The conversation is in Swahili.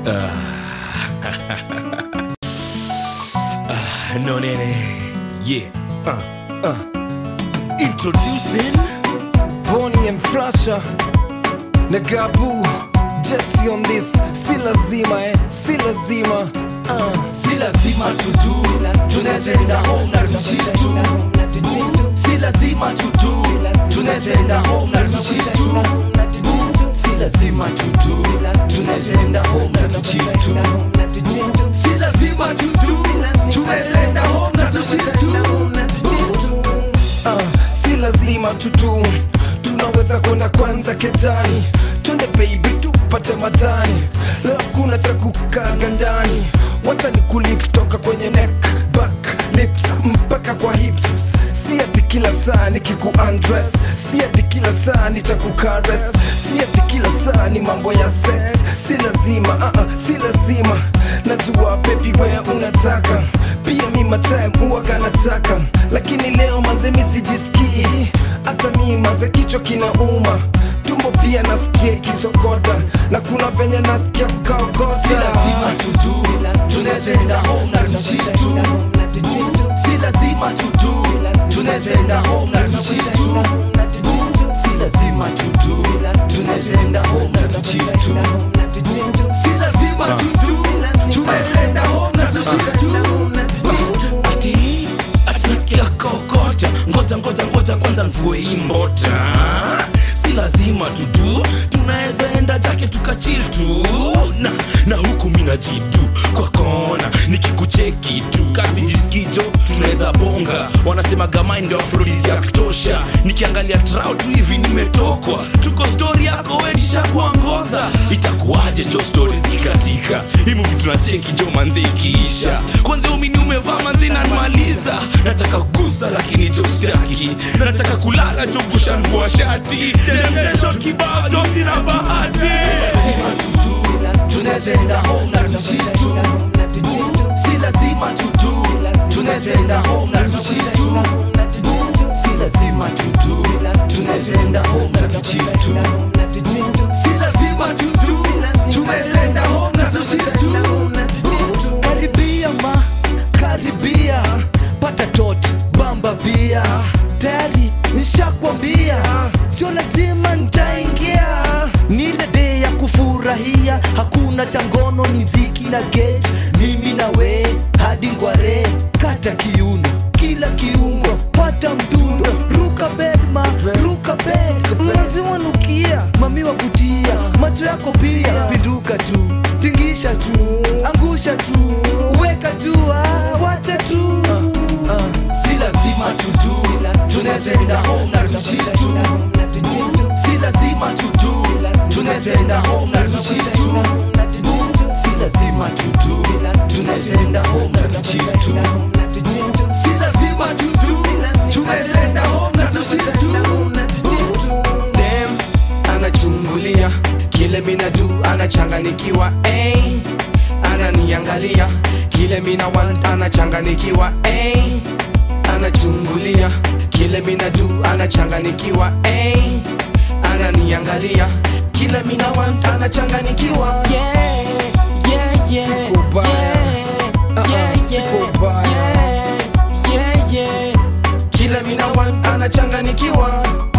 Ah, no nene. Yeah. Uh, uh. Introducing Bonnie and Flasha na Gabu Jesse on this si lazima eh, si lazima uh. si lazima tudu tunazenda home na tuchitu Boo, si lazima tudu tunazenda home na tuchitu Boo, si lazima tudu tunazenda home na tuchitu Boo, si lazima tudu tunazenda home na tuchitu uh, si lazima tutu tunaweza kwenda kwanza ketani twende baby tupate matani leo kuna cha kukaga ndani wacha ni kuli kutoka kwenye neck back lips mpaka kwa hips si ati kila saa nikiku undress si ati kila saa nitakukares si ati kila saa ni mambo ya sex si lazima uh -uh, si lazima najua baby wewe unataka pia mi matime huwaga nataka lakini leo mazemi sijisikii hata mi maze kichwa kinauma tumbo pia nasikia ikisokota na kuna venye nasikia kukaokota si lazima tudu tunazenda home na tuchitu Boo, si lazima tudu tunazenda home na tuchitu Boo, si lazima tudu tunazenda home na tuchitu Boo, si lazima tudu tunazenda home na tuchitu ati ati nasikia kokota ngoja ngoja ngoja kwanza mvue hii mbota si lazima tudu tunaweza enda jake tukachil tu na, na huku mina jitu kwa kona nikikucheki tu kazi jisikijo tunaweza bonga wanasema gamai ndio afrodisi ya kutosha nikiangalia trao tu hivi nimetokwa tuko stori yako wenishakuwa ngodha itakuwaje jo stori zikatika himuvi tunacheki jo manze ikiisha kwanza umini umevaa manze nanmaliza nataka kugusa lakini jo staki nataka kulala jo kushanvua shati temptation kibao jo sina bahati lazima tudu tunazenda home na tuchitu Boo, si lazima tudu tunazenda home na tuchitu Boo, si lazima tudu tunazenda home na tuchitu Boo, si lazima tudu tunazenda home na tuchitu karibia ma karibia pata tot bamba bia tayari nishakwambia sio lazima nitaingia ni ile de ya kufurahia hakuna changono ni mziki na get mimi na we hadi ngware kata kiuno kila kiungo pata mdundo ruka bedma ruka bed maziwa nukia mami wavutia macho yako pia pinduka tu tingisha tu angusha tu weka jua wacha tu si lazima tudu tunazenda home na tuchitu Boo, si lazima tudu tunazenda home na tuchitu Boo, si lazima tudu tunazenda home na tuchitu Boo, si lazima tudu tunazenda home na tuchitu Dem anachungulia kile minadu anachanganikiwa hey. ananiangalia kile mina want anachanganikiwa hey. anachungulia kile minadu anachanganikiwa hey. ananiangalia kile mina want anachanganikiwa yeah, yeah, yeah, Siko baya. yeah, Uh-uh, yeah, siko baya. yeah, yeah, yeah. kile mina want anachanganikiwa